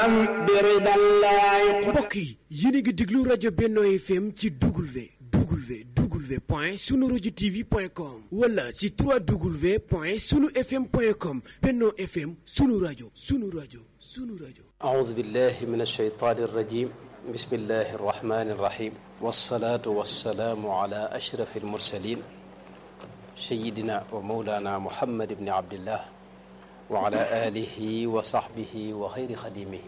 mbokk yi yéen a ngi déglu rajo Benno FM ci W W W point sunu rajo TV point com wala ci 3W point sunu FM point com Benno FM sunu rajo sunu rajo sunu rajo. أعوذ بالله من الشيطان الرجيم بسم الله الرحمن الرحيم والصلاة والسلام على أشرف المرسلين سيدنا ومولانا محمد بن عبد الله وعلى آله وصحبه وخير خديمه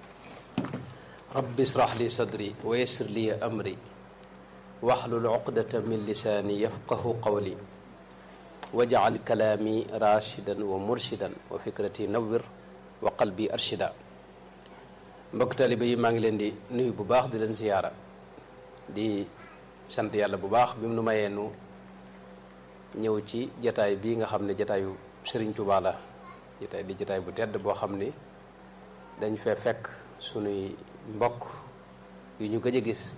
رب اشرح لي صدري ويسر لي أمري واحلل عقدة من لساني يفقه قولي واجعل كلامي راشدا ومرشدا وفكرتي نور وقلبي أرشدا mbokk taalibe yi maa ngi leen di nuyu bu baax di leen siyaara di sant yàlla bu baax bi mu nu mayee nu ñëw ci jataay bii nga xam ne jataayu Sëriñ Tuubaa la jataay di jataay bu tedd boo xam ni dañ fee fekk sunuy mbokk yu ñu gëj a gis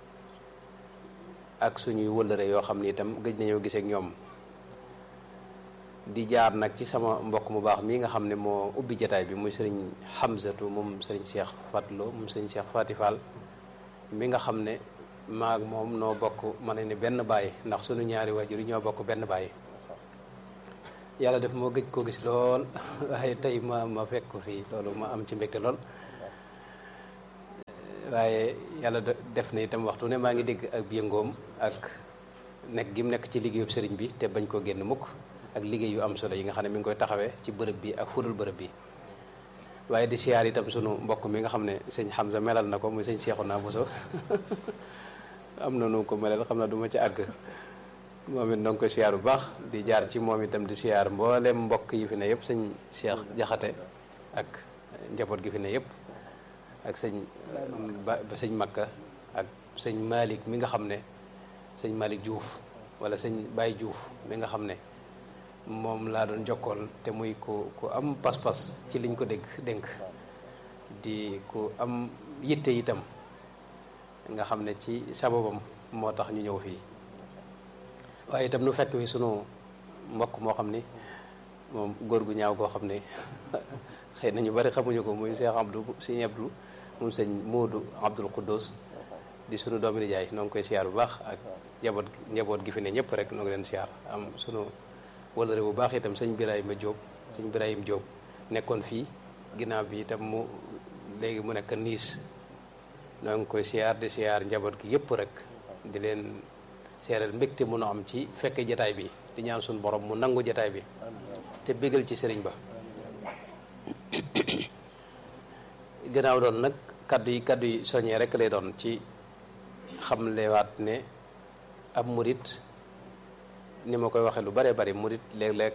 ak suñuy wëllëre yoo xam ni itam gëj nañoo gisee ak ñoom di jaar nag ci sama mbokk mu baax mii nga xam ne moo ubbi jataay bi muy sëriñ Hamzatu moom sëriñ Cheikh Fatlo moom sëriñ Cheikh Fatifal mi nga xam ne maag moom noo bokk ma ne ni benn baay ndax suñu ñaari waajur yi ñoo bokk benn baay yàlla def moo gëj koo gis lool waaye tey ma ma fekk ko fii loolu ma am ci mbégte lool waaye yàlla def na itam waxtu ne maa ngi dégg ak yëngoom ak nekk gi mu nekk ci liggéeyub sëriñ bi te bañ koo génn mukk ak liggéey yu am solo yi nga xam ne mi ngi koy taxawee ci bërëb bi ak fudul bërëb bi waaye di siyaar itam sunu mbokk mi nga xam ne sëñ Hamza melal na ko muy sëñ Seexuna Buso am na nu ko melal xam na du ma ci àgg moom it danga koy siyaar bu baax di jaar ci moom itam di siyaar mboolem mbokk yi fi ne yëpp sëñ Cheikh Jaxate ak njaboot gi fi ne yëpp ak sëñ ba sëñ Makka ak sëñ Malick mi nga xam ne sëñ Malick Diouf wala sëñ Baye Diouf mi nga xam ne moom laa doon jokkool te muy ku ku am pas-pas ci liñ ko dégg dénk di ku am yitte itam nga xam ne ci sababam moo tax ñu ñëw fii waaye itam nu fekk fi sunu mbokk moo xam ni moom góor gu ñaaw koo xam ne xëy na ñu bari xamuñu ko muy Cheikh Abdou sëñ Abdou moom sëñ Moodu Abdul Quddus di sunu doomi nijaay noo ngi koy siyaar bu baax ak njaboot njaboot gi fi ne ñëpp rek noo ngi leen siyaar am sunu wala bu baax itam sëñ Birahima Diop sëñ Birahim Diop nekkoon fii ginnaaw bi itam mu léegi mu nekk niis noo ngi koy siyaar di siyaar njaboot gi yëpp rek di leen seeral mbégte mu nu am ci fekke jataay bi di ñaan suñu borom mu nangu jataay bi te bégal ci sëriñ ba gannaaw doon nag kaddu yi kaddu yi soññee rek lay doon ci xamlewaat ne ab murit ni ma koy waxee lu bare bari murit léeg-léeg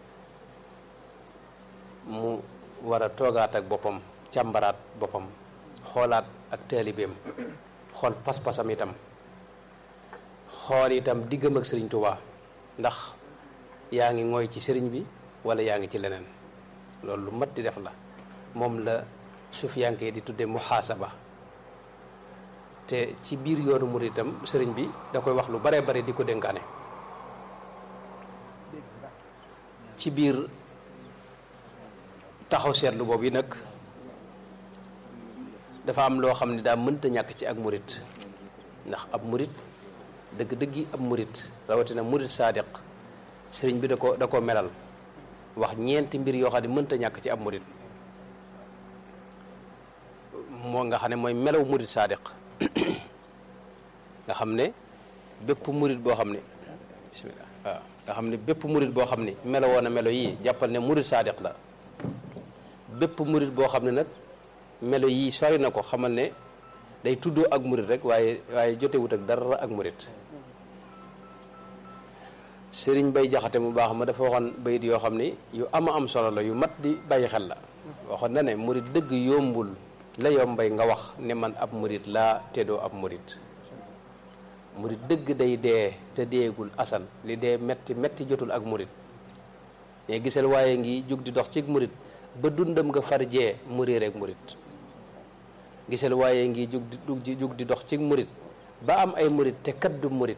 mu war a toogaat ak boppam càmbaraat boppam xoolaat ak taalibeem xool pas-pasam itam xool itam diggam ak sëriñ Tuubaa ndax yaa ngi ngooy ci sëriñ bi wala yaa ngi ci leneen loolu lu mat di def la moom la sufiyanke di tudde muhaasaba te ci biir yoonu murit itam sëriñ bi da koy wax lu bare bari di ko dénkaane ci biir taxaw seetlu boobu yi nag dafa am loo xam ne daa mënta ñàkk ci ak murit ndax ab murit dëgg-dëggi ab murit rawatina murit saadiq sëriñ bi da ko da ko melal wax ñeenti mbir yoo xam ne mënta ñàkk ci ab murit moo nga xam ne mooy melaw murit saadiq nga xam ne bépp murit boo xam ne bismillah waaw nga xam ne bépp murit boo xam ne melo woon a melo yii jàppal ne murit saadiq la bépp murit boo xam ne nag melo yii sori na ko xamal ne day tuddoo ak murit rek waaye waaye jotewut ak dara ak murit sëriñ bay jaxate mu baax ma dafa waxoon bayit yoo xam ni yu ama am solo la yu mat di bàyyi xel la waxoon na ne murit dëgg yombul la yombay nga wax ne man ab murit laa te doo ab murit murit dëgg day dee te deegul asal li dee metti metti jotul ak murit mais gisal waaye ngi jug di dox ci murit ba dundam nga far jee mu réer ak murit gisal waaye ngi jug di jug di dox ci murit ba am ay murit te kat du murit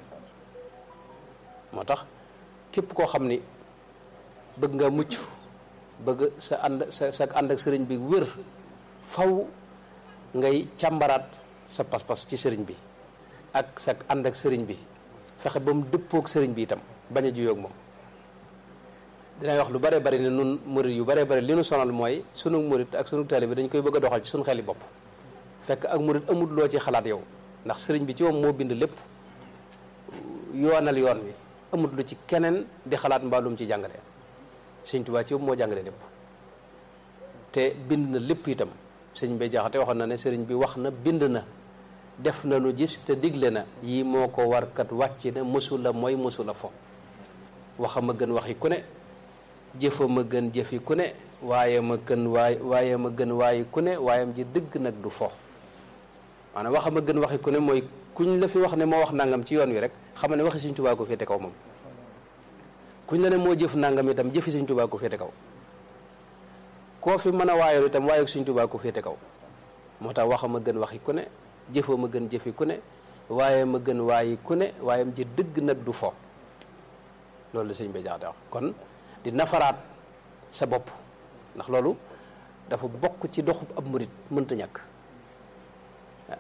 moo tax képp koo xam ni bëgg nga mucc bëgg sa ànd sa sa ànd ak sëriñ bi wér faw ngay càmbaraat sa pas-pas ci sëriñ bi ak sa ànd ak sëriñ bi fexe ba mu dëppook sëriñ bi itam bañ a juyoog moom dinay wax lu bare bari ne nun murit yu bare bari li nu sonal mooy sunu murit ak sunu taalibe dañ koy bëgg a doxal ci sunu xeli bopp fekk ak murit amut loo ci xalaat yow ndax sëriñ bi ci moom moo bind lépp yoonal yoon wi amut lu ci keneen di xalaat mbaalum ci jàngale sëñ Tuubaa ci moom moo jàngale lépp te bind na lépp itam sëñ bay jaxate waxoon na ne sëriñ bi wax na bind na def na nu gis te digle na yii moo ko war kat wàcc na mësu la mooy mësu la fo waxam a gën waxi ku ne jëfa ma gën jëfi ku ne waaye ma gën waay waaye ma gën waaye ku ne waayam ji dëgg nag du fo maanaam waxam a gën waxi ku ne mooy kuñ la fi wax ne moo wax nangam ci yoon wi rek xam ne waxi Sëñ Tuubaa ko féete kaw moom kuñ la ne moo jëf nangam itam jëfi Sëñ Tuubaa ko féete kaw koo fi mën a waayoon itam waaye Sëñ Tuubaa ko féete kaw moo tax waxam a gën waxi ku ne jëfoo ma gën jëfi ku ne waaye ma gën waayi ku ne waayam ji dëgg nag du fo loolu la sëñ bi jaxate wax kon di nafaraat sa bopp ndax loolu dafa bokk ci doxub ab murit mënta ñàkk waaw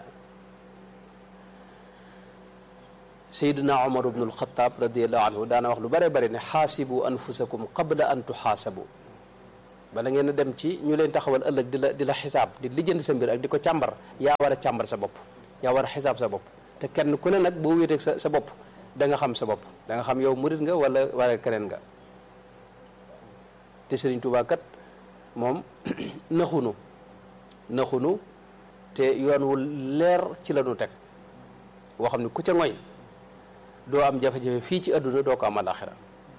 Seydina Omar ibnul Xataab radiallahu anhu daana wax lu bare bari ne xaasibu anfusakum qabla an tuxaasabu bala ngeen a dem ci ñu leen taxawal ëllëg di la di la xisaab di lijjanti sa mbir ak di ko càmbar yaa war a càmbar sa bopp yaa war a xisaab sa bopp te kenn ku ne nag boo wéeteeg sa sa bopp da nga xam sa bopp da nga xam yow murit nga wala wala keneen nga te Sëriñ Tuubaa kat moom naxunu naxunu te yoon wu leer ci la ñu teg woo xam ne ku ca ngoy doo am jafe-jafe fii ci àdduna doo ko am àlaxira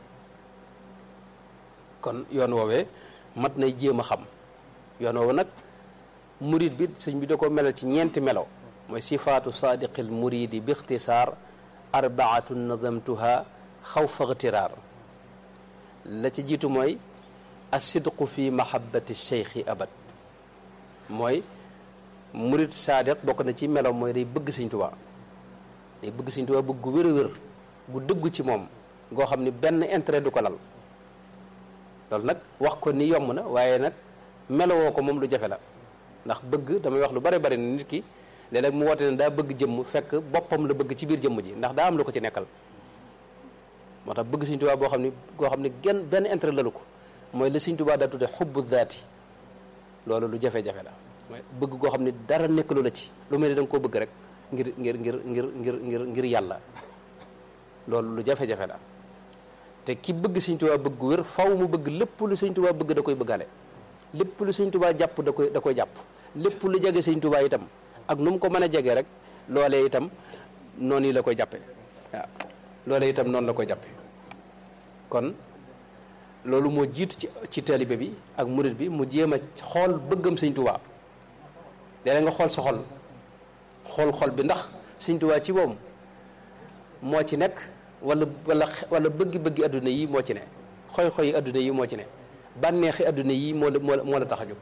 kon yoon woowee mat nay jéem a xam yoon woowu nag murid bi sëñ bi da ko melal ci ñeenti melo mooy sifaatu saadiqil muridi bi ixtisaar arbaatu nadamtuha xawfa ixtiraar la ci jiitu mooy asidqu fi mahabbati cheikhi abad mooy murid saadiq bokk na ci melo mooy day bëgg sëñ Tuubaa day bëgg sëñ Tuubaa bëgg gu wér a wér gu dëggu ci moom goo xam ni benn intérêt du ko lal loolu nag wax ko ni yomb na waaye nag melowoo ko moom lu jafe la ndax bëgg damay wax lu bari bari ne nit ki léeg-léeg mu woote ne daa bëgg jëmm fekk boppam la bëgg ci biir jëmm ji ndax daa am lu ko ci nekkal moo tax bëgg Sëñ Tuubaa boo xam ni goo xam ni genn benn intérêt lalu ko mooy li Sëñ Tuubaa daa tudde xubbu daati loolu lu jafe-jafe la mooy bëgg goo xam ni dara nekkalu la ci lu mel ni da nga koo bëgg rek ngir ngir ngir ngir ngir ngir ngir yàlla loolu lu jafe-jafe la te ki bëgg Sëñ Tuubaa bëgg wér faw mu bëgg lépp lu Sëñ Tuubaa bëgg da koy bëggale lépp lu Sëñ Tuubaa jàpp da koy da koy jàpp lépp lu jege Sëñ Tuubaa itam ak nu mu ko mën a jege rek loolee itam noonu yi la koy jàppe waaw loolee itam noonu la koy jàppe kon loolu moo jiitu ci ci taalibe bi ak murit bi mu jéem a xool bëggam Sëñ Tuubaa léeg nga xool sa xol xool xol bi ndax Sëñ Tuubaa ci moom moo ci nekk wala wala wala bëggi-bëggi adduna yi moo ci ne xoy-xoyi adduna yi moo ci ne bànneexi adduna yi moo la moo la tax a jóg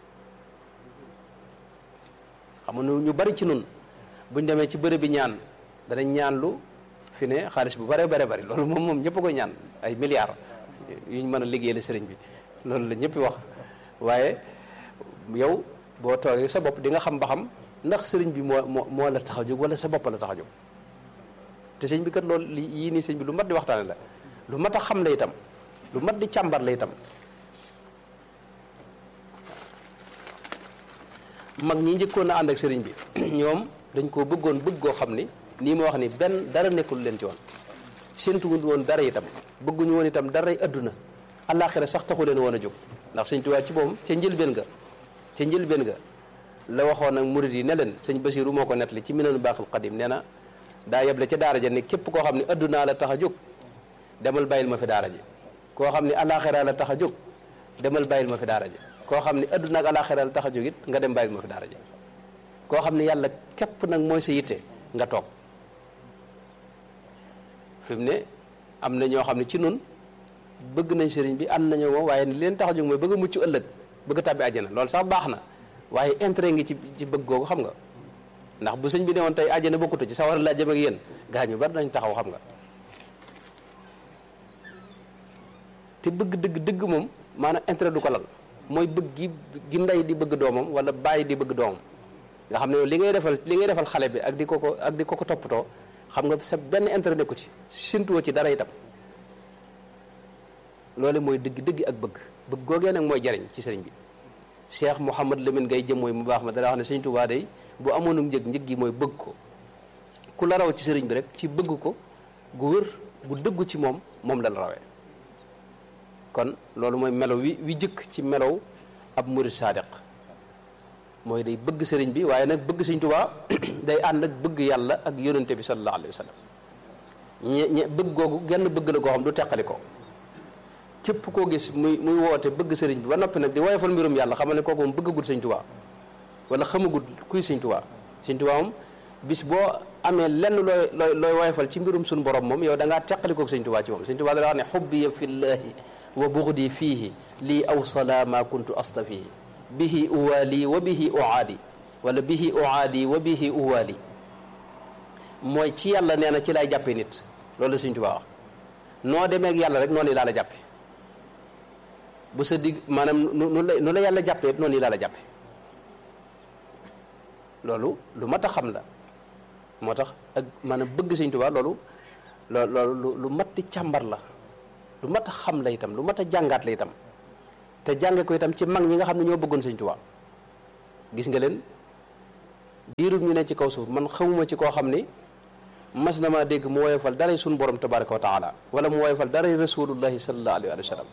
xam nga ñu bari ci nun buñ demee ci bërëb bi ñaan danañ ñaan lu fi ne xaalis bu bare bare bari loolu moom moom ñëpp a koy ñaan ay milliards yuñ mën a liggéeyal sëriñ bi loolu la ñëpp wax waaye yow boo toogee sa bopp di nga xam ba xam ndax sëriñ bi moo moo moo la tax a jóg wala sa bopp la tax a jóg te sëñ bi kat loolu li yii nii sëñ bi lu mat di waxtaane la lu mat a xam la itam lu mat di càmbar la itam mag ñi njëkkoon a ànd ak sëriñ bi ñoom dañ koo bëggoon bëgg goo xam ni nii ma wax ni benn dara nekkul leen ci woon séentuwuñ woon dara itam bëgguñu woon itam daray adduna àllaaxira sax taxu leen woon a jóg ndax sëñ Tuubaa ci moom ca njëlbeen ga ca njëlbeen ga la waxoon ak murid yi ne leen sëñ Basiru moo ko nettali ci Minanu Baaxil Xadim nee na daa yeble ca daara ja ne képp koo xam ne addunaa la tax a jóg demal bàyyil ma fi daara ji koo xam ne àllaaxira la tax a jóg demal bàyyil ma fi daara ji koo xam ne adduna ak àllaaxira la tax a jóg it nga dem bàyyil ma fi daara ji koo xam ne yàlla képp nag mooy sa yitte nga toog fi mu ne am na ñoo xam ne ci nun bëgg nañ sëriñ bi ànd nañoo moom waaye ni leen tax a jóg mooy bëgg a mucc ëllëg bëgg a tàbbi àjjana loolu sax baax na waaye intérêt ngi ci ci bëgg googu xam nga ndax bu sëñ bi ne woon tey àjjana bokkutu ci sawar laa jëm ak yéen gaa ñu bari nañ taxaw xam nga te bëgg dëgg dëgg moom maanaam intérêt du ko lal mooy bëgg gi gi ndey di bëgg doomam wala bàyyi di bëgg doomam nga xam ne yow li ngay defal li ngay defal xale bi ak di ko ko ak di ko ko toppatoo xam nga sa benn intérêt nekku ci sintuwoo ci dara itam loolu mooy dëgg dëgg ak bëgg bëgg googee nag mooy jariñ ci sëriñ bi Cheikh Mouhamad Lamine Gaye jëm mooy mu baax ma dana wax ne sëriñ Tuubaa day bu amoonu njëg njëg gi mooy bëgg ko ku la raw ci sëriñ bi rek ci bëgg ko gu wër gu dëggu ci moom moom la la rawee kon loolu mooy melo wi wi jëkk ci melow ab murid sadiq mooy day bëgg sëriñ bi waaye nag bëgg sëriñ Tuubaa day ànd ak bëgg yàlla ak yonente bi sallallahu alayhi wa sallam ñe ñe bëgg googu genn bëgg la goo xam du teqali ko képp koo gis muy muy woote bëgg sëriñ bi ba noppi nag di woyofal mbirum yàlla xamal ne kooku moom bëggagul sëriñ Tuubaa wala xamagul kuy sëriñ Tuubaa sëriñ Tuubaa moom bis boo amee lenn looy looy looy woyofal ci mbirum suñu borom moom yow da ngaa teqalikoog sëriñ Tuubaa ci moom sëriñ Tuubaa dana wax ne xubbi fillahi wa buxdi fiihi lii awsala ma kuntu astafihi bihi uwaali wa bihi uaadi wala bihi uaadi wa bihi uwaali mooy ci yàlla nee na ci lay jàppee nit loolu la sëriñ Tuubaa wax noo demee ak yàlla rek noonu laa la jàppe bu sa digg maanaam nu la nu la yàlla jàppee noonu laa la jàppe loolu lu mat a xam la moo tax ak maanaam bëgg sëñ Tuubaa loolu loolu lu mat di càmbar la lu mat a xam la itam lu mat a jàngaat la itam te jànge ko itam ci mag ñi nga xam ne ñoo bëggoon sëñ Tuubaa gis nga leen diirub ñu ne ci kaw suuf man xamuma ci koo xam ni mas na maa dégg mu woyofal daray suñu borom tabaraka wa taala wala mu woyofal daray rasulullahi sallallahu alayhi wa sallam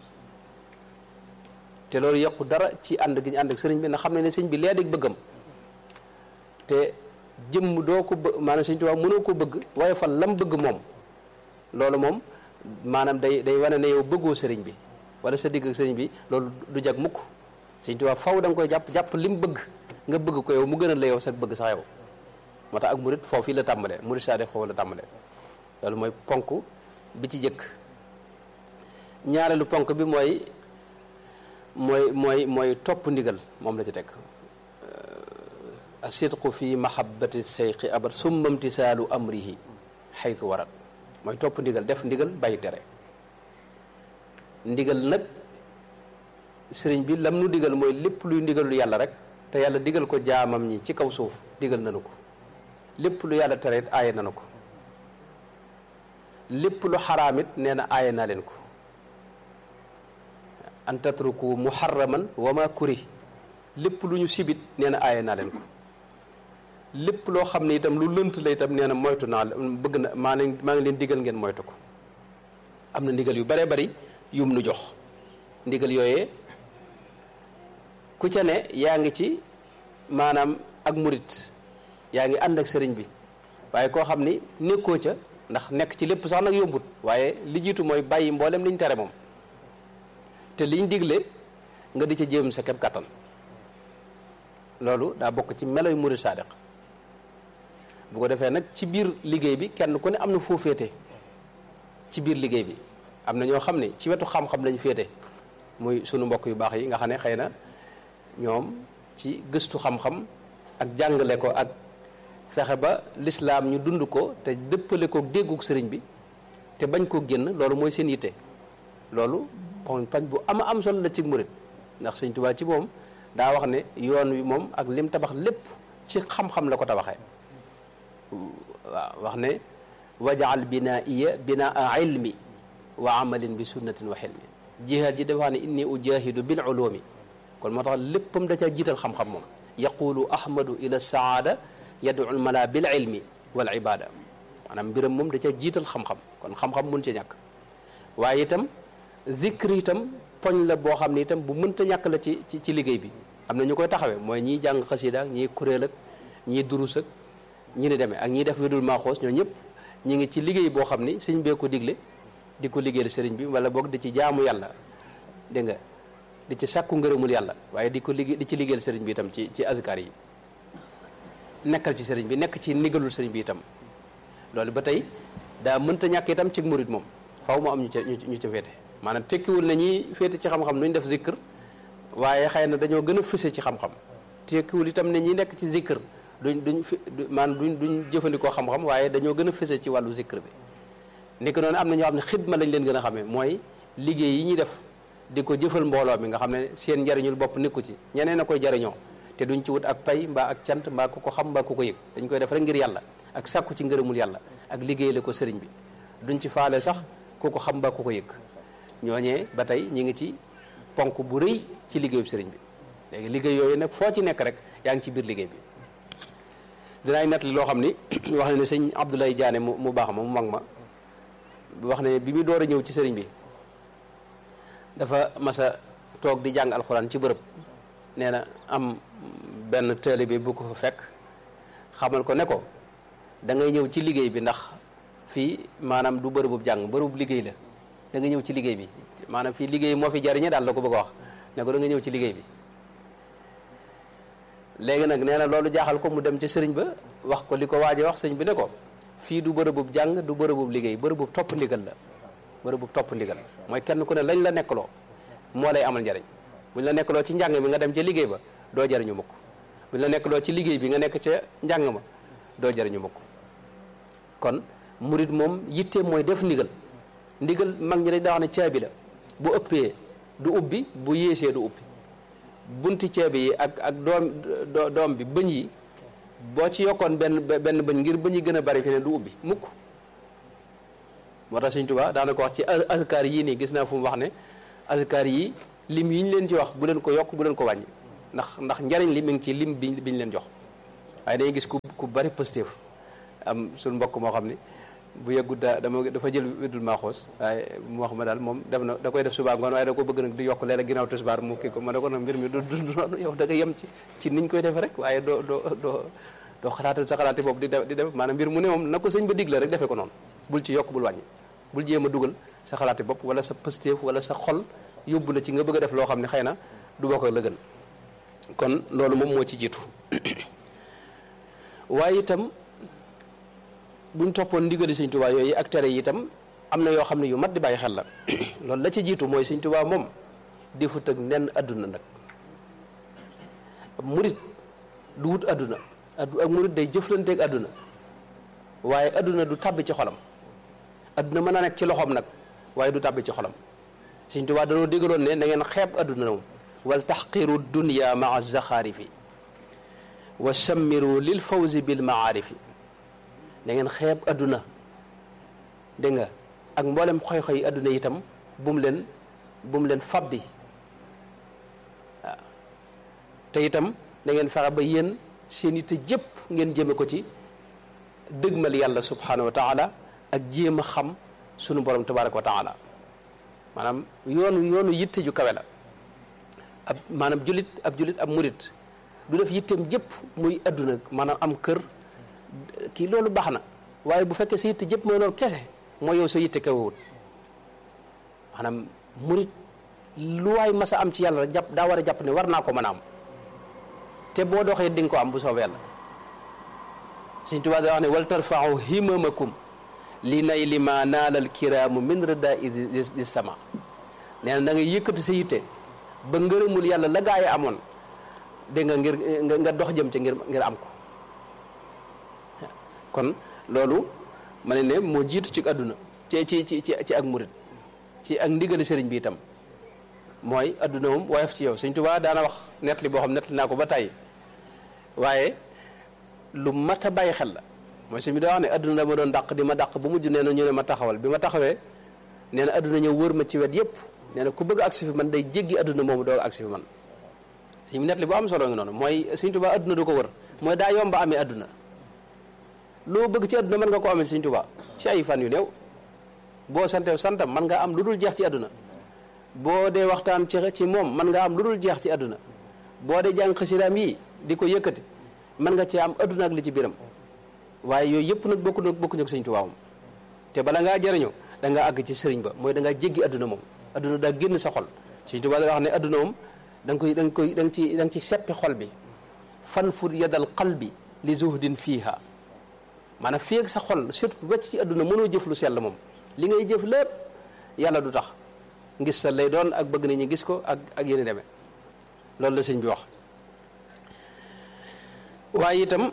te loolu yokku dara ci ànd gi ñu ànd ak sëriñ bi na xam ne ne sëñ bi lee dig bëggam te jëmm doo ko bëgg maanaam sëñ Tuubaa mënoo ko bëgg woyofal lam bëgg moom loolu moom maanaam day day wane ne yow bëggoo sëriñ bi wala sa digg ak sëriñ bi loolu du jag mukk sëñ Tuubaa faw da nga koy jàpp jàpp lim bëgg nga bëgg ko yow mu gënal la yow sax bëgg sax yow moo tax ak murit foofu yi la tàmbalee murit saade foofu la tàmbalee loolu mooy ponk bi ci jëkk ñaareelu ponk bi mooy mooy mooy mooy topp ndigal moom la ci teg asidqu fi mahabbati seyqi abad summa imtisaalu amrihi xaytu warat mooy topp ndigal def ndigal bàyyi tere ndigal nag sëriñ bi lam nu digal mooy lépp luy ndigalul yàlla rek te yàlla digal ko jaamam ñi ci kaw suuf digal nanu ko lépp lu yàlla tere it aaye nanu ko lépp lu xaraam it nee na aaye naa leen ko an tatruku muharraman wa ma kuri lépp lu ñu sibit nee na aaye naa leen ko lépp loo xam ne itam lu lënt la itam nee na moytu naa bëgg na maa ne maa ngi leen digal ngeen moytu ko am na ndigal yu bare bari yum nu jox ndigal yooyee ku ca ne yaa ngi ci maanaam ak murit yaa ngi ànd ak sëriñ bi waaye koo xam ni nekkoo ca ndax nekk ci lépp sax nag yombut waaye li jiitu mooy bàyyi mboolem liñ tere moom te liñ digle nga di ca jéem sa kem kattan loolu daa bokk ci meloy murid saadiq bu ko defee nag ci biir liggéey bi kenn ku ne am na foo féete ci biir liggéey bi am na ñoo xam ne ci wetu xam-xam lañ féete muy sunu mbokk yu baax yi nga xam ne xëy na ñoom ci gëstu xam-xam ak jàngale ko ak fexe ba lislaam ñu dund ko te dëppale ko dégguk sëriñ bi te bañ koo génn loolu mooy seen yitte loolu poñ pañ bu ama am solo la ci murit ndax sëñ Tuubaa ci moom daa wax ne yoon wi moom ak lim tabax lépp ci xam-xam la ko tabaxee waaw wax ne wajaal binaiya binaa ilmi wa amalin bi sunnatin wa xilmi jihaad ji dafa wax ne inni ujahidu bil ulumi kon moo tax léppam da caa jiital xam-xam moom yaqulu ahmadu ila saada yadu mala bil ilmi wal ibada maanaam mbiram moom da caa jiital xam-xam kon xam-xam mun ci ñàkk waaye itam zikr itam poñ la boo xam ne itam bu mënta ñàkk la ci ci ci liggéey bi am na ñu koy taxawee mooy ñiy jàng xasida ak ñiy kuréel ak ñiy durus ak ñi ni demee ak ñiy def widul maaxoos ñoo ñëpp ñi ngi ci liggéey boo xam ni sëñ bee ko digle di ko liggéeyal sëriñ bi wala boog di ci jaamu yàlla dégg nga di ci sàkku ngërëmul yàlla waaye di ko liggéey di ci liggéeyal sëriñ bi itam ci ci azkar yi nekkal ci sëriñ bi nekk ci ndigalul sëriñ bi itam loolu ba tey daa mënta ñàkk itam ci murit moom faw mu am ñu ca ñu ca féete maanaam tekkiwul ne ñi féete ci xam-xam nuñ def zikr waaye xëy na dañoo gën a fëse ci xam-xam tekkiwul itam ne ñi nekk ci zikr duñ duñ fi maanaam duñ duñ jëfandikoo xam-xam waaye dañoo gën a fëse ci wàllu zikr bi ni ko noonu am na ñoo xam ne xidma lañ leen gën a xamee mooy liggéey yi ñuy def di ko jëfal mbooloo mi nga xam ne seen njariñul bopp nekku ci ñeneen a koy jariñoo te duñ ci wut ak pay mbaa ak cant mbaa ku ko xam mbaa ku ko yëg dañ koy def rek ngir yàlla ak sàkku ci ngërëmul yàlla ak liggéeyale ko sëriñ bi duñ ci faale sax ku ko xam mbaa ku ko yëg ñooñee ba tey ñi ngi ci ponk bu rëy ci liggéeyub sëriñ bi léegi liggéey yooyu nag foo ci nekk rek yaa ngi ci biir liggéey bi dinaay nettali loo xam ni wax ne ne sëñ Abdoulaye Diané mu mu baax ma mu mag ma wax ne bi mu door a ñëw ci sëriñ bi dafa masa toog di jàng alxuraan ci bërëb nee na am benn taalibe bu ko fa fekk xamal ko ne ko da ngay ñëw ci liggéey bi ndax fii maanaam du bërëbub jàng bërëbub liggéey la da nga ñëw ci liggéey bi maanaam fii liggéey moo fi jariñe daal la ko bëgg a wax ne ko da nga ñëw ci liggéey bi léegi nag nee na loolu jaaxal ko mu dem ci sëriñ ba wax ko li ko waaje wax sëriñ bi ne ko fii du bërëbub jàng du bërëbub liggéey bërëbub topp ndigal la bërëbub topp ndigal mooy kenn ku ne lañ la nekkaloo moo lay amal njariñ buñ la nekkaloo ci njàng mi nga dem ca liggéey ba doo jariñu mukk buñ la nekkaloo ci liggéey bi nga nekk ca njàng ma doo jariñu mukk kon murit moom yitteem mooy def ndigal ndigal mag ñi dañ daa wax ne caabi la bu ëppee du ubbi bu yéesee du ubbi bunti ceeb yi ak ak doom doom bi bëñ yi boo ci yokkoon benn benn bëñ ngir bëñ yi gën a bari fi ne du ubbi mukk moo tax Sëñ Tuubaa daana ko wax ci azkar yii nii gis naa fu mu wax ne azkar yi lim yi ñu leen ci wax bu leen ko yokk bu leen ko wàññi ndax ndax njariñ li mi ngi ci lim bi biñ leen jox waaye dañuy gis ku ku bari positif am suñ mbokk moo xam ni bu yeggut daa dama dafa jël weddul maaxoos waaye mu wax ma daal moom def na da koy def subaa ngoon waaye da ko bëgg nag di yokk leer ginnaaw tisbaar mu kii ko ma ne ko nag mbir mi du du noonu yow da nga yem ci ci niñ koy defe rek waaye doo doo doo doo xalaatal sa xalaati boobu di def di def maanaam mbir mu ne moom na ko sëñ ba digle rek defee ko noonu bul ci yokk bul wàññi bul jéem a dugal sa xalaati bopp wala sa positif wala sa xol yóbbu la ci nga bëgg a def loo xam ne xëy na du bokk la gën kon loolu moom moo ci jiitu waaye itam buñ toppoon ndigali sëñ Tuubaa yooyu ak tere yi itam am na yoo xam ne yu mat di bàyyi xel la loolu la ci jiitu mooy sëñ Tuubaa moom defut ak nen adduna nag murit du wut adduna ak murit day jëflanteeg adduna waaye adduna du tàbbi ci xolam adduna mën naa nekk ci loxoom nag waaye du tàbbi ci xolam sëñ Tuubaa danoo déggaloon ne na ngeen xeeb adduna moom wal taxqiru dunya maa zaxaarifi wa sammiru lil fawzi bil maarifi da ngeen xeeb adduna dégg nga ak mboolem xoy-xoy adduna itam bu mu leen bu mu leen fabbi waaw te itam da ngeen fexe ba yéen seen itte jëpp ngeen jëme ko ci dëgmal yàlla subhanahu wa taala ak jéem a xam sunu borom tabaraka wa taala maanaam yoonu yoonu yitte ju kawe la ab maanaam julit ab julit ab murit du def yitteem jëpp muy adduna maanaam am kër kii loolu baax na waaye bu fekkee sa yitte jëpp mooy loolu kese mooy yow sa yitte kawewut maanaam murit lu waay mas a am ci yàlla rek jàpp daa war a jàpp ne war naa ko mën a am te boo doxee di nga ko am bu soobee yàlla Sëñ Tuubaa daa wax ne wal tarfa'u himamakum li nay li ma naalal kiraamu min rida di sama nee na da ngay yëkkati sa yitte ba ngërëmul yàlla la gaa yi amoon dégg nga ngir nga dox jëm ca ngir ngir am ko kon loolu ma ne ne moo jiitu ci àdduna ci ci ci ci ak murit ci ak ndigali sëriñ bi itam mooy àdduna moom woyof ci yow Sëñ Tuubaa daana wax nettali boo xam nettali naa ko ba tey waaye lu mat a bàyyi xel la mooy sëñ bi daa wax ne àdduna dama doon dàq di ma dàq bu mujj nee na ñu ne ma taxawal bi ma taxawee nee na àdduna ñëw wër ma ci wet yëpp nee na ku bëgg agsi fi man day jéggi àdduna moomu doog agsi fi man sëñ bi nettali bu am solo ngi noonu mooy Sëñ Tuubaa àdduna du ko wër mooy daa yomba amee àdduna loo bëgg ci àdduna mën nga ko amee Sëñ Tuubaa ci ay fan yu néew boo santew santam mën nga am lu dul jeex ci àdduna boo dee waxtaan ci ci moom mën nga am lu dul jeex ci àdduna boo dee jàng xasidaam yi di ko yëkkati mën nga ci am àdduna ak li ci biram waaye yooyu yëpp nag bokku nag bokkuñu ak Sëñ Tuubaa moom te bala ngaa jëriñoo da ngaa àgg ci sëriñ ba mooy da ngaa jéggi àdduna moom àdduna daa génn sa xol Sëñ Tuubaa da wax ne àdduna moom da nga koy da nga koy da nga ci da nga ci seppi xol bi fan fur yadal qalbi li zuhdin fiiha maanaam fii ak sa xol surtout wecc ci àdduna mënoo jëf lu sell moom li ngay jëf lépp yàlla du tax ngis sa lay doon ak bëgg nañu gis ko ak ak yéen demee loolu la sëñ bi wax waaye itam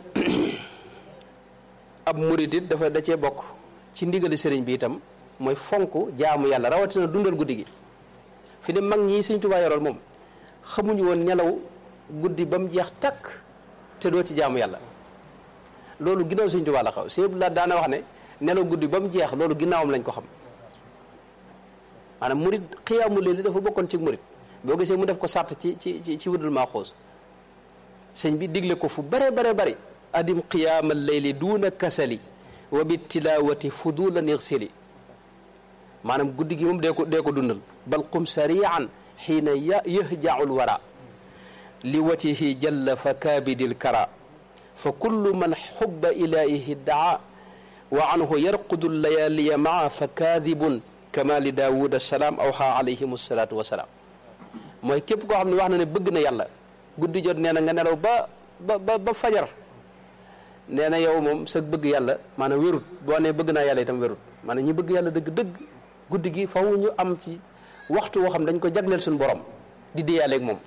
ab murit it dafa da cee bokk ci ndigali sëriñ bi itam mooy fonk jaamu yàlla rawatina dundal guddi gi fi ne mag ñi Sëñ Tuubaa yoroon moom xamuñu woon nelaw guddi ba mu jeex takk te doo ci jaamu yàlla loolu ginnaaw Sëñ Tuubaa la xaw sëñ la daana wax ne nelaw guddi ba mu jeex loolu ginnaawam lañ ko xam maanaam murit xiyaamu leen li dafa bokkoon ci murit boo gisee mu def ko sàrt ci ci ci ci wërdul maa xoos sëñ bi digle ko fu bare bare bari adim qiyaama leyli duuna kasali wa bi tilawati fudulan irsili maanaam guddi gi moom dee ko dee ko dundal bal qum sarian xiina yahjaul wara li watihi jalla fa kaabidil kara fa kullu man xubba ilaahihi daa wa anhu yarqudu layaliya maa fa kaadibun kama li daawud asalaam awxa alayhim asalaatu wasalaam mooy képp koo xam ne wax na ne bëgg na yàlla guddi jot nee na nga nelaw ba ba ba ba fajar nee na yow moom sa bëgg yàlla maanaam wérut boo nee bëgg naa yàlla itam wérut maanaam ñi bëgg yàlla dëgg-dëgg guddi gi faw ñu am ci waxtu woo xam dañ ko jagleel suñu borom di déyaaleeg moom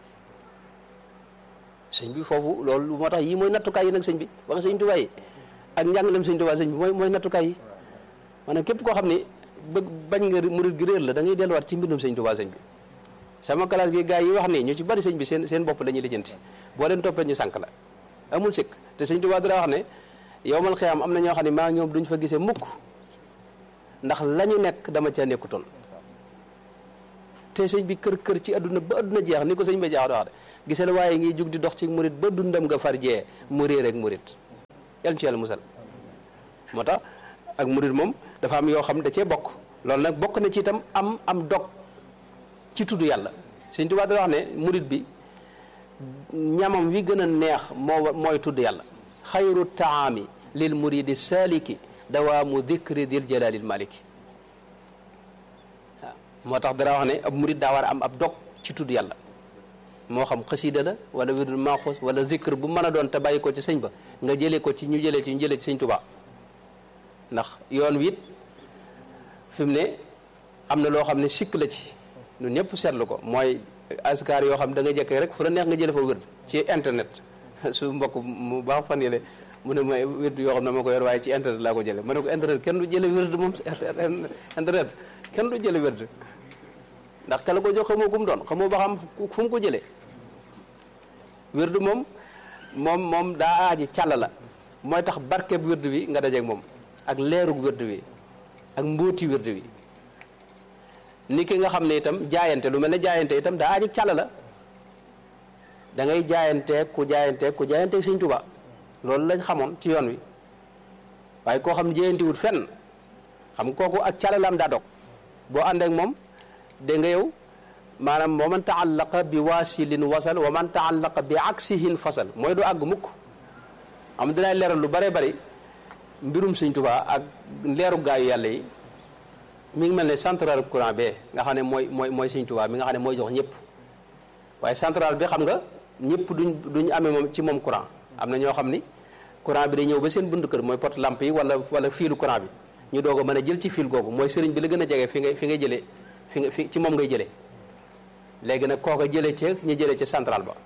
sëñ bi foofu loolu moo tax yii mooy nattukaay yi nag sëñ bi wax sëñ Tuubaa yi ak njàngalem sëñ Tuubaa sëñ bi mooy mooy nattukaay yi maanaam képp koo xam ne bëgg bañ nga murit gi réer la da ngay delluwaat ci mbindum sëñ Tuubaa sëñ bi sama classe gi gars yi wax nii ñu ci bari sëñ bi seen seen bopp la ñuy lijjanti boo leen toppee ñu sànq la amul sikk te sëñ Tuubaa dara wax ne yowmal xiyaam am na ñoo xam ne maa ñoom duñ fa gisee mukk ndax la ñu nekk dama caa nekkutoon te sëñ bi kër kër ci adduna ba adduna jeex ni ko sëñ bi jaax wax de gisee la waaye ngi jug di dox ci murit ba dundam nga far jee mu réer ak murit yàlla ci yàlla musal moo tax ak murit moom dafa am yoo xam da cee bokk loolu nag bokk na ci itam am am dog ci tudd yàlla sëñ Tuubaa dana wax ne murit bi ñamam wi gën a neex moo mooy tudd yàlla xayru taami lil muridi saliki dawaamu dikri dil jalalil maliki waaw moo tax dara wax ne ab murid daa war a am ab dog ci tudd yàlla moo xam xasida la wala wirdul maaxuus wala zikr bu mën a doon te bàyyi ko ci sëñ ba nga jëlee ko ci ñu jëlee ci ñu jëlee ci sëñ Tuubaa ndax yoon wi it fi mu ne am na loo xam ne sikk la ci ñun ñëpp seetlu ko mooy askar yoo xam da nga jëkkee rek fu la neex nga jële fa wërd ci internet su mbokk mu baax fan yële mu ne ma wérdu yoo xam ne ma ko yor waaye ci internet laa ko jële ma ne ko internet kenn du jële wérdu moom internet kenn du jële wérdu ndax kala ko jox xamoo ku mu doon xamoo ba xam fu mu ko jëlee wérdu moom moom moom daa aaji càll la mooy tax barkeb wérdu bi nga dajeeg moom ak leerug wérdu bi ak mbóoti wérdu bi ni ki nga xam ne itam jaayante lu mel ne jaayante itam daa aaji càll la da ngay jaayanteeg ku jaayanteeg ku jaayanteeg Sëñ Tuubaa loolu lañ xamoon ci yoon wi waaye koo xam ne jëyantiwut fenn xam kooku ak calalaam daa dog boo ànd ak moom dégg nga yow maanaam wa man taallaqa bi waasilin wasal wa man taallaqa bi aksihin fasal mooy du àgg mukk am dinaa leeral lu bare bari mbirum Sëñ Tuubaa ak leeru gaayu yàlla yi mi ngi mel ne central courant bee nga xam ne mooy mooy mooy Sëñ Tuubaa mi nga xam ne mooy jox ñëpp waaye central bi xam nga ñëpp duñ duñ amee moom ci moom courant am na ñoo xam ni courant bi day ñëw ba seen buntu kër mooy pot lampe yi wala wala fiilu courant bi ñu doog a mën a jël ci fil googu mooy sëriñ bi la gën a jege fi ngay fi ngay jëlee fi nga fi ci moom ngay jëlee léegi nag kooka jëlee ca ñu jëlee ca central ba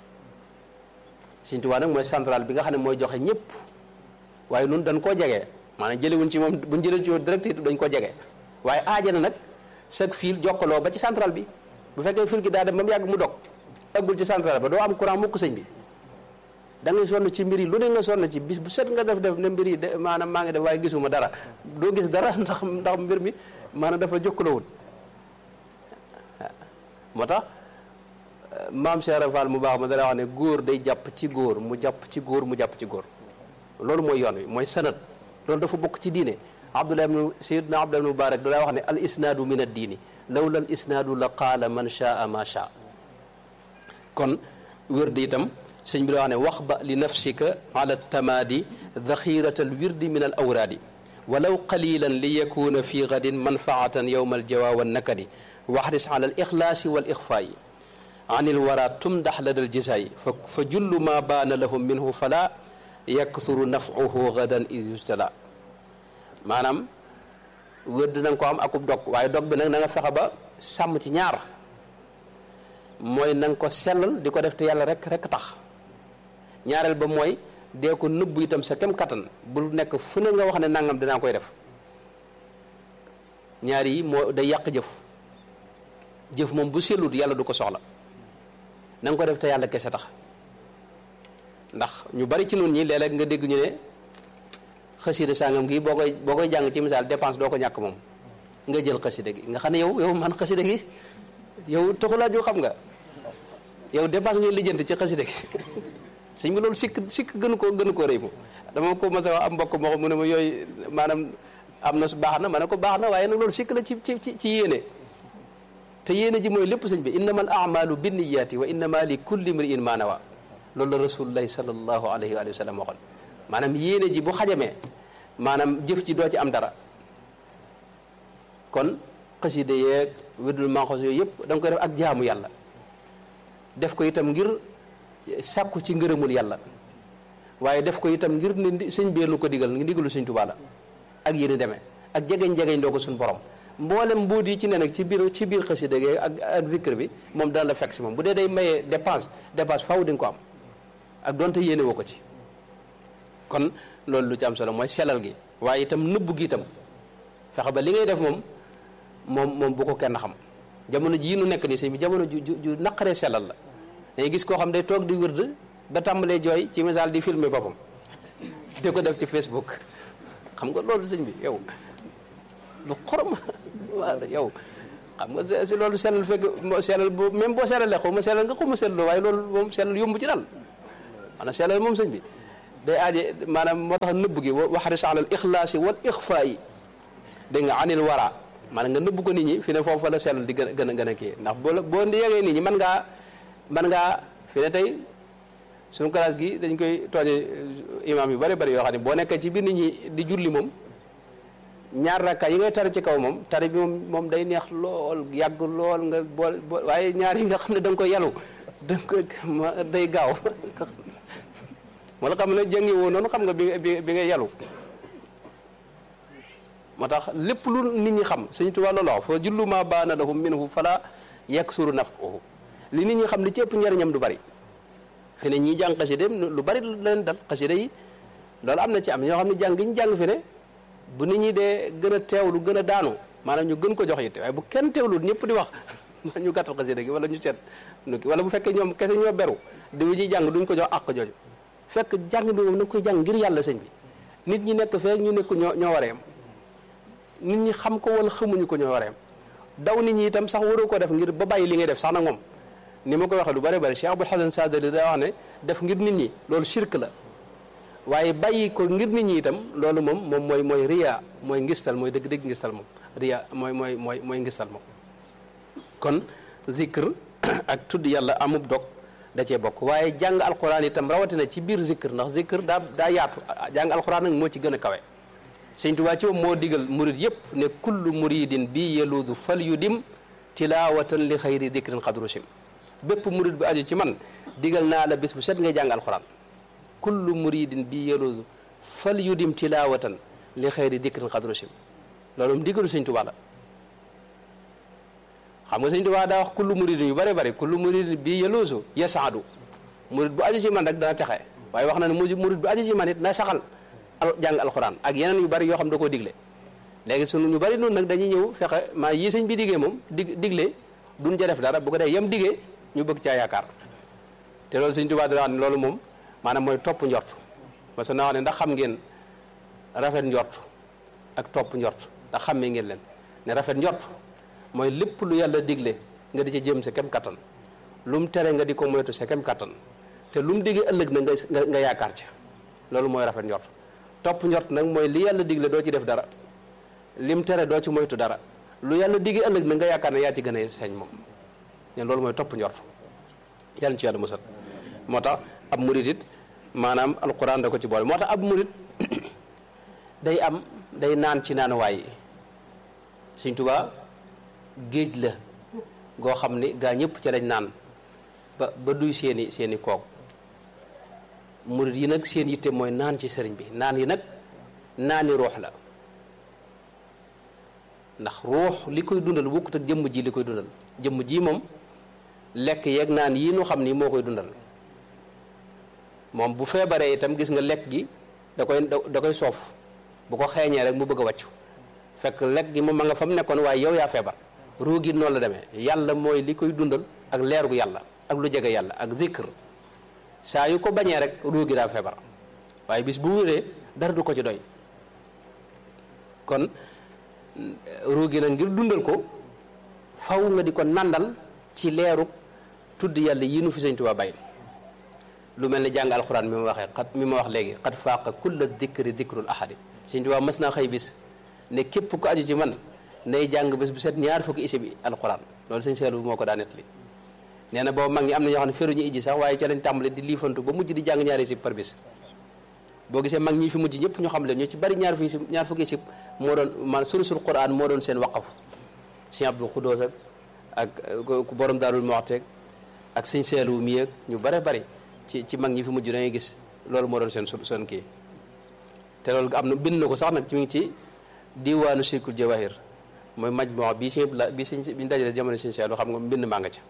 Sëñ Tuubaa nag mooy central bi nga xam ne mooy joxe ñëpp waaye nun dañ koo jege maanaam jëlewuñ ci moom buñ jëlee ci direct it dañ ko jege waaye aaja na nag chaque fil jokkaloo ba ci central bi bu fekkee fil gi daa dem ba mu yàgg mu dog eggul ci central ba doo am courant mukk sëñ bi da ngay sonn ci mbir yi lu ne nga sonn ci bis bu set nga def def ne mbir yi de maanaam maa ngi def waaye gisuma dara doo gis dara ndax ndax mbir mi maanaam dafa jokkalawul moo tax maam Cheikh Fall mu baax ma dara wax ne góor day jàpp ci góor mu jàpp ci góor mu jàpp ci góor loolu mooy yoon wi mooy sanad loolu dafa bokk ci diine Abdullah ibn Sayyidna Abdullah ibn Mubarak da wax ne al isnaadu min ad diini lawla al isnaadu la qaala man shaa ma shaa kon wér di itam sëñ bi da wax ne wax ba li nafsika ala tamaadi daxirata al wirdi min al awraadi walaw qalilan li yakuna fi gadin manfaatan yowma aljawa wa nakadi waxris ala al ixlaasi wal ixfaayi an il wara tumdax lada al jisaayi fa fa jullu ma baana lahum minhu fala yakthuru nafcuhu gadan id yustala maanaam wérd na nga ko am akub dog waaye dog bi nag na nga fexe ba sàmm ci ñaar mooy na nga ko sellal di ko def te yàlla rek rek tax ñaareel ba mooy dee ko nëbbu itam sa kem kattan bul nekk fu ne nga wax ne nangam dinaa koy def ñaar yi moo day yàq jëf jëf moom bu sellut yàlla du ko soxla na nga ko def te yàlla kese tax ndax ñu bari ci noonu ñi léeg-léeg nga dégg ñu ne xasida sàngam gi boo koy boo koy jàng ci misaal dépense doo ko ñàkk moom nga jël xasida gi nga xam ne yow yow man xasida gi yow taxulaa ju xam nga yow dépense ngay lijjanti ci xasida gi sëñ bi loolu sikk sikk gënu ko gënu koo rëy moom dama ko mas a wax am mbokk moo xam mu ne ma yooyu maanaam am na baax na ma ne ko baax na waaye nag loolu sikk la ci ci ci yéene te yéene ji mooy lépp sëñ bi innama al amalu binniyaati wa innama li kulli mriin ma nawa loolu la rasulullahi sallallahu alayhi wa sallam waxoon maanaam yéene ji bu xajamee maanaam jëf ji doo ci am dara kon xasida yeeg wirdul manxos yooyu yëpp da nga koy def ak jaamu yàlla def ko itam ngir sàkku ci ngërëmul yàlla waaye def ko itam ngir ne sëñ bee lu ko digal ngi digalu sëñ Tuubaa la ak yéen demee ak jegeñ-jegeñ doo ko suñ borom mboolem mbuut yi ci ne nag ci biir ci biir xasida gi ak ak zikr bi moom dana la fekk si moom bu dee day mayee dépense dépense faw di nga ko am ak donte yéene woo ko ci kon loolu lu ci am solo mooy selal gi waaye itam nëbbu gi itam fexe ba li ngay def moom moom moom bu ko kenn xam jamono jii nu nekk nii sëñ bi jamono ju ju naqaree selal la day gis koo xam day toog di wërd ba tàmbalee jooy ci misaal di filmer boppam di ko def ci Facebook xam nga loolu sëñ bi yow lu xorom waaw yow xam nga si loolu sellal fekk sellal bu même boo sellalee xaw ma sellal nga xaw ma sellal waaye loolu moom sellal yomb ci dal maanaam sellal moom sëñ bi day aaje maanaam moo tax nëbb gi waxaris alal ixlaasi wal ixfaa yi dégg nga anil wara maanaam nga nëbb ko nit ñi fi ne foofu la sellal di gën a gën a gën a kii ndax boo boo yegee nit ñi mën ngaa mën ngaa fi ne tey suñu classe gi dañ koy tooñe imam yu bari bari yoo xam ne boo nekkee ci biir nit ñi di julli moom ñaar rakka yi ngay tari ci kaw moom tari bi moom moom day neex lool yàgg lool nga bool waaye ñaar yi nga xam ne da nga koy yalu da nga koy day gaaw wala xam ne jàngi woo noonu xam nga bi bi bi ngay yalu moo tax lépp lu nit ñi xam Sëñ Tuubaa loolu wax fa jullu ma baana lahum minhu fala yaksuru naf'uhu li nit ñi xam li ci ëpp njariñam du bari fi ne ñii jàng xasida lu bari leen dal xasida yi loolu am na ci am ñoo xam ne jàng gi ñu jàng fi ne bu nit ñi dee gën a teewlu gën a daanu maanaam ñu gën ko jox yitte waaye bu kenn teewlu ñëpp di wax ñu gàttal xasida gi wala ñu seet nu ki wala bu fekkee ñoom kese ñoo beru di wu ji jàng duñ ko jox àq jooju fekk jàng bi moom na koy jàng ngir yàlla sëñ bi nit ñi nekk fee ñu nekk ñoo ñoo waree am nit ñi xam ko wala xamuñu ko ñoo waree am daw nit ñi itam sax waroo ko def ngir ba bàyyi li ngay def sax nag moom ni ma koy waxee lu bari bari Cheikh Abul Hasan Sadali daa wax ne def ngir nit ñi loolu shirk la waaye bàyyi ko ngir nit ñi itam loolu moom moom mooy mooy riya mooy ngistal mooy dëgg-dëgg ngistal moom riya mooy mooy mooy mooy ngistal moom kon zikr ak tudd yàlla amub dog da cee bokk waaye jàng alquran itam rawatina ci biir zikr ndax zikr daa daa yaatu jàng alquran nag moo ci gën a kawe Sëñ Tuubaa ci moom moo digal murid yëpp ne kullu muridin bi yeluudu fal yu dim tilawatan li xayri dikrin xadru sim bépp murid bu aju ci man digal naa la bis bu set ngay jàng alquran kullu muridin bi yeluudu fal yu dim tilawatan li xayri dikrin xadru sim loolu mu digalu Sëñ Tuubaa la xam nga Sëñ Tuubaa daa wax kullu muridin yu bëri bëri kullu muridin bi yeluusu yasaadu murid bu aju ci man rek dana texe waaye wax na ne murid bu aju ci man it na saxal jàng alxuraan ak yeneen yu bari yoo xam da koo digle léegi sunu ñu bari noonu nag dañuy ñëw fexe maa yi sëñ bi diggee moom dig digle duñ ca def dara bu ko dee yem diggee ñu bëgg caa yaakaar te loolu sëñ Tuubaa dana wax ne loolu moom maanaam mooy topp njort parce que na wax ne ndax xam ngeen rafet njort ak topp njort ndax xammee ngeen leen ne rafet njort mooy lépp lu yàlla digle nga di ca jëm sa kem kattan lu mu tere nga di ko moytu sa kem kattan te lu mu diggee ëllëg na nga nga yaakaar ca loolu mooy rafet njort topp njort nag mooy li yàlla digle doo ci def dara lim tere doo ci moytu dara lu yàlla digge ëllëg na nga yaakaar ne yaa ci gën a sañ moom ñen loolu mooy topp njort yàlla ci yàlla musal moo tax ab murit it maanaam alquran da ko ci boole moo tax ab murit day am day naan ci naan waay Sëñ Tuubaa géej la goo xam ni gaa ñëpp ci lañ naan ba ba duy seeni seeni koog murid yi nag seen yitte mooy naan ci sëriñ bi naan yi nag naani ruux la ndax ruux li koy dundal bokkut ak jëmm ji li koy dundal jëmm ji moom lekk yeeg naan yii nu xam ni moo koy dundal moom bu feebaree itam gis nga lekk gi da koy da koy soof bu ko xeeñee rek mu bëgg a wàccu fekk lekk gi moom ma nga fa mu nekkoon waaye yow yaa feebar ruu gi noonu la demee yàlla mooy li koy dundal ak leer gu yàlla ak lu jege yàlla ak zikr saa yu ko bañee rek ruu gi daa feebar waaye bis bu wéree dara du ko ci doy kon ruu gi nag ngir dundal ko faw nga di ko nandal ci leeru tudd yàlla yi nu fi sëñ Tuubaa bàyyi lu mel ni jàng alxuraan mi ma waxee xat mi ma wax léegi xat faaqa kulla dikri dikrul ahadi sëñ Tuubaa mas naa xëy bis ne képp ko aju ci man nay jàng bés bu set ñaar fukki isi bi alxuraan loolu sëñ Seelu moo ko daa nettali nee na boobu mag ñi am na ñoo xam ne feruñu ijji sax waaye ca lañ tàmbali di liifantu ba mujj di jàng ñaari isib par bis boo gisee mag ñi fi mujj ñëpp ñu xam leen ñu ci bari ñaar fukki isib ñaar fukki isib moo doon man sulusul quran moo doon seen waqaf sëñ Abdul Xudoos ak ak ku borom Daarul Muxti ak sëñ Seelu mi ak ñu bare bari ci ci mag ñi fi mujj da ngay gis loolu moo doon seen su seen kii te loolu am na bind na ko sax nag ci mi ngi ci diwaanu Sirkul Jawahir mooy maj moo bii si la bi siñ bi ñu dajale jamono sëñ Seelu xam nga mbind maa nga ca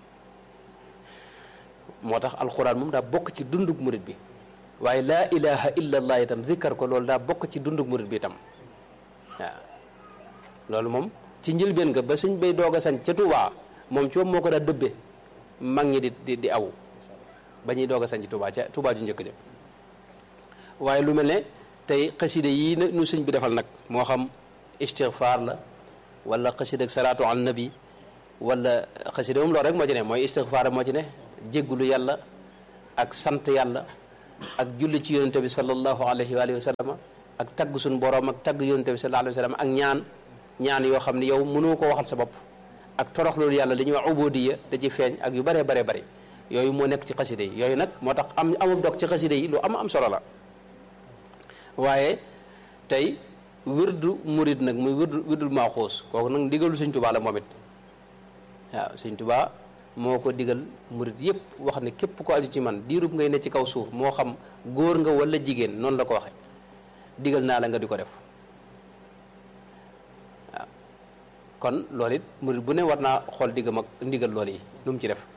moo tax alxuraan moom daa bokk ci dundug murit bi waaye laa ilaha illa allah itam zikkar ko loolu daa bokk ci dundug murit bi itam waaw loolu moom ci njëlbeen nga ba sëñ bay doog a sañ ca Touba moom ci moom moo ko daa dëbbe mag ñi di di di aw ba ñuy doog a sañ ci Touba ca Touba ju njëkk jëm waaye lu mel ne tey xasida yii nu sëñ bi defal nag moo xam istighfar la wala xasida ak salaatu ala nabi wala xasida moom loolu rek moo ci ne mooy istighfar moo ci ne jéggulu yàlla ak sant yàlla ak julli ci yonente bi sallallahu alayhi wa alihi wa sallam ak tagg suñu borom ak tagg yonente bi sallallahu alayhi wa sallam ak ñaan ñaan yoo xam ne yow mënoo ko waxal sa bopp ak torox loolu yàlla li ñuy wax ubudiya da ci feeñ ak yu baree baree bëri yooyu moo nekk ci xasida yi yooyu nag moo tax am amul dog ci xasida yi lu am am solo la waaye tey wirdu murid nag muy wirdu wirdul maaxuus kooku nag ndigalu sëñ tubaa la moom it waaw sëñ tubaa moo ko digal murid yëpp wax ne képp ko aju ci man diirub ngay ne ci kaw suuf moo xam góor nga wala jigéen noonu la ko waxe digal naa la nga di ko def waaw kon loolu it murid bu ne war naa xool diggam ak ndigal loolu yi nu mu ci def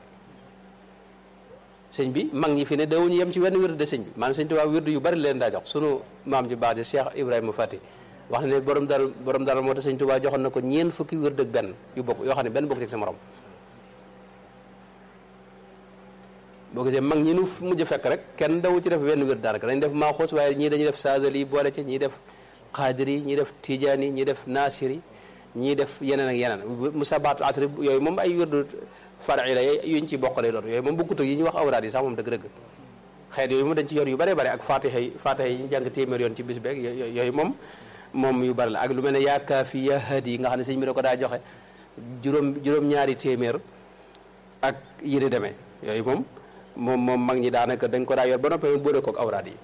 sëñ bi mag ñi fi ne dawuñu yem ci wenn wirdu de sëñ bi maanaam sëñ Tuubaa wirdu yu bari leen daa jox sunu maam ji baax ji Cheikh Ibrahima Fati wax ne borom dara borom dara moo tax sëñ Tuubaa joxoon na ko ñeent fukki wirdu ak benn yu bokk yoo xam ne benn bokk ci sa morom boo gisee mag ñi nu mujj fekk rek kenn dawu ci def wenn wér daanaka dañ def maaxoos waaye ñii dañuy def saadali boole ci ñii def xaadiri ñii def tijaani ñii def naasiri ñii def yeneen ak yeneen musabaatu asri yooyu moom ay wérdu far'i la yuñ ci bokk lay doon yooyu moom bokkut ak yi ñuy wax awraad yi sax moom dëgg-dëgg xeet yooyu moom dañ ci yor yu bare bare ak fatiha yi fatiha yi ñu jàng téeméer yoon ci bis beeg yooyu moom moom yu bari la ak lu mel ne yaa kaafi yaa hadi yi nga xam ne sëñ bi da ko daa joxe juróom juróom-ñaari téeméer ak yi di demee yooyu moom moom moom mag ñi daanaka dañ ko daa yor ba noppi boole kook awraad yi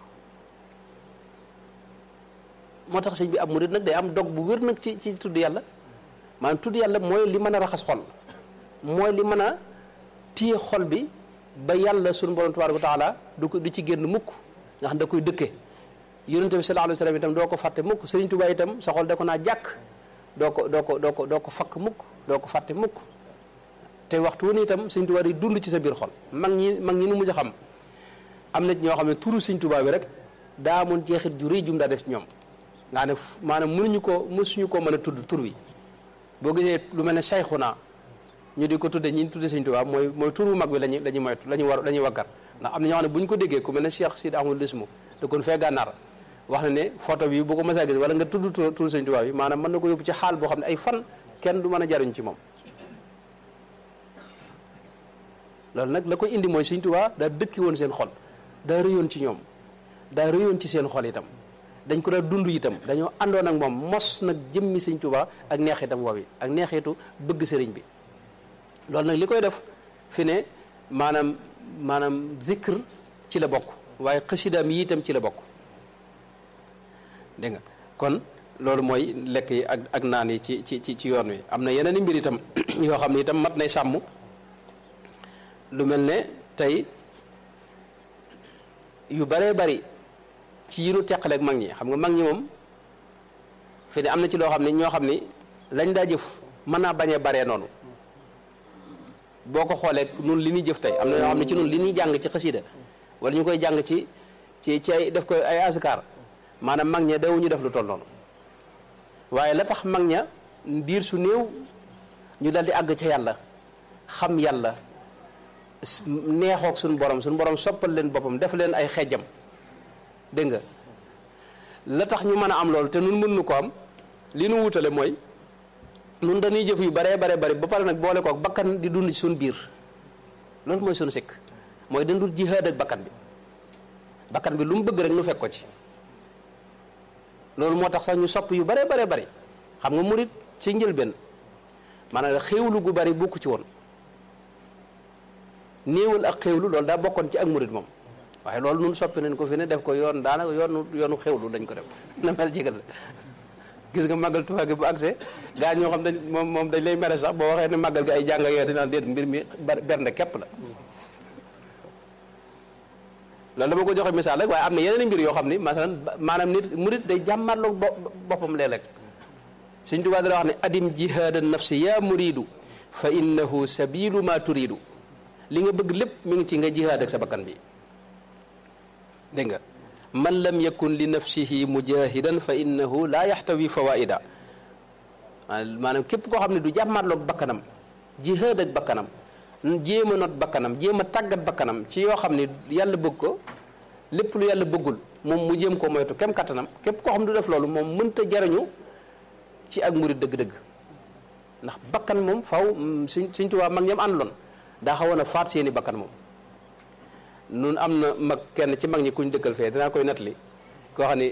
moo tax sëñ bi am murid nag day am dog bu wér nag ci ci tudd yàlla maanaam tudd yàlla mooy li mën a raxas xol mooy li mën a téye xol bi ba yàlla sunu borom tabaaraka wa taala du ko du ci génn mukk nga xam da koy dëkke yonente bi sallallahu alayhi wa sallam itam doo ko fàtte mukk sëriñ Tuubaa itam sa xol da ko naa jàkk doo ko doo ko doo ko doo ko fakk mukk doo ko fàtte mukk te waxtu wu ne itam sëriñ Tuubaa di dund ci sa biir xol mag ñi mag ñi nu mujj a xam am na ci ñoo xam ne turu sëriñ Tuubaa bi rek daa amoon jeexit ju rëy jum daa def ci ñoom nga ne maanaam mënuñu ko mësuñu ko mën a tudd tur wi boo gisee lu mel ne Sayxuna ñu di ko tudde ñi tudde Sëriñ Tuubaa mooy mooy turu mag bi lañu la ñu moytu la ñu war la ñuy waggar ndax am na ñoo xam ne bu ñu ko déggee ku mel ne Cheikh Sidi Ahmadou Lismu da kon fee gànnaar wax na ne photo bi bu ko mësaa gis wala nga tudd turu Sëriñ Tuubaa bi maanaam mën na ko yóbbu ci xaal boo xam ne ay fan kenn du mën a jariñ ci moom loolu nag la koy indi mooy Sëriñ Tuubaa daa dëkki woon seen xol daa rëyoon ci ñoom daa rëyoon ci seen xol itam dañ ko daa dund itam dañoo àndoon ak moom mos nag jëmmi Sëriñ Tuubaa ak neexitam woowi ak neexitu bëgg sëriñ bi loolu nag li koy def fi ne maanaam maanaam zikr ci la bokk waaye xasidaam yi itam ci la bokk dégg nga kon loolu mooy lekk yi ak ak naan yi ci ci ci ci yoon wi am na yeneen i mbir itam yoo xam ne itam mat nay sàmm lu mel ne tey yu baree bari ci yi nu teqaleeg mag ñi xam nga mag ñi moom fi ne am na ci loo xam ne ñoo xam ni lañ daa jëf mën naa bañee baree noonu boo ko xoolee nun li ñuy jëf tey am na ñoo xam ne ci nun li ñuy jàng ci xasida wala ñu koy jàng ci ci ci ay def ko ay askar maanaam mag ña dawuñu def lu toll noonu waaye la tax mag ña diir su néew ñu dal di àgg ca yàlla xam yàlla neexoog suñu borom suñu borom soppal leen boppam def leen ay xejjam dégg nga la tax ñu mën a am loolu te nun mën nu ko am li nu wutale mooy nun dañuy jëf yu baree bare bari ba pare nag boole kook bakkan di dund ci suñu biir loolu mooy suñu sikk mooy dañ dul jihaad ak bakkan bi bakkan bi lu mu bëgg rek nu fekk ko ci loolu moo tax sax ñu sopp yu baree baree bari xam nga murit ci njëlbeen maanaam xéewlu gu bari bukk ci woon néewal ak xéewlu loolu daa bokkoon ci ak murit moom waaye loolu nun soppi nañ ko fi ne def ko yoon daanaka yoonu yoonu xéewlu dañ ko def na mel jigal gis nga màggal Tuubaa gi bu accès gaa ñoo xam dañ moom moom dañ lay mere sax boo waxee ne màggal gi ay jàng yooyu dinaan déet mbir mi bernde képp la loolu dama ko joxe misaal rek waaye am na yeneen mbir yoo xam ni masalan maanaam nit murit day jàmmarloog boppam léeg-léeg Sëñ Tuubaa dana wax ne adim jihaada nafsi yaa muridu fa innahu sabilu ma turidu li nga bëgg lépp mi ngi ci nga jihaad ak sa bakkan bi dégg nga man lam yakun li nafsihi mujahidan fa innahu laa yaxtawi fawaida maanaam képp koo xam ne du jàmmarloog bakkanam jihaad ak bakkanam jéem a not bakkanam jéem a tàggat bakkanam ci yoo xam ne yàlla bëgg ko lépp lu yàlla bëggul moom mu jéem ko moytu kem kattanam képp koo xam ne du def loolu moom mënta jariñu ci ak murid dëgg-dëgg ndax bakkan moom faw suñ suñ tubaab mag ñam àndaloon daa xawoon a faat seeni bakkan moom nun am na mag kenn ci mag ñi kuñ dëkkal fee dinaa koy nettali koo xam ni